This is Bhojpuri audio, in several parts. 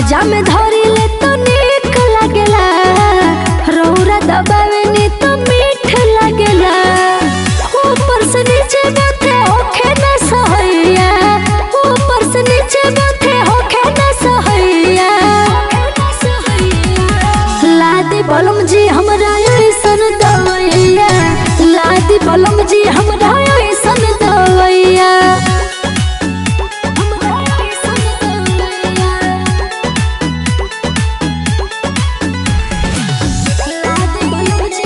पाजा में धरी ले तो नीक लागेला रौरा दबावे नी तो मीठ लागेला ऊपर से नीचे बाते होखे न सहैया ऊपर से नीचे बाते होखे न सहैया लादी बलम जी हमरा ऐसन दवैया लादी बलम जी हमरा ऐसन दवैया हमरा ऐसन दवैया लादी बलम जी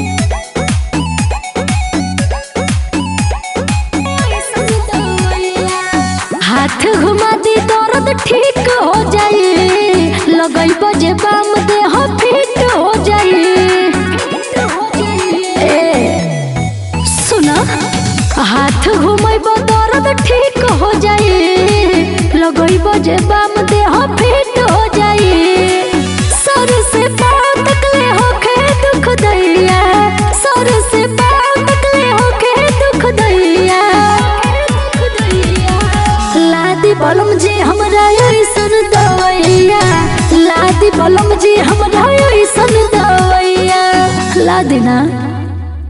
ऐसन दवैया हाथ घुमा दी दर्द ठीक हो जाए लगई बजे बाम देह फिट हो जाए ए, सुना हाथ घुमैब दर्द ठीक हो जाए लगई बजे बाम देह फिट हो जाए सर से पाँव तकले होखे दुख दैया सर से पाँव तकले होखे दुख दैया लादी बलम जी हमरा ऐसन दवैया लादी बलम जी हमरा ऐसन दवैया लादी ना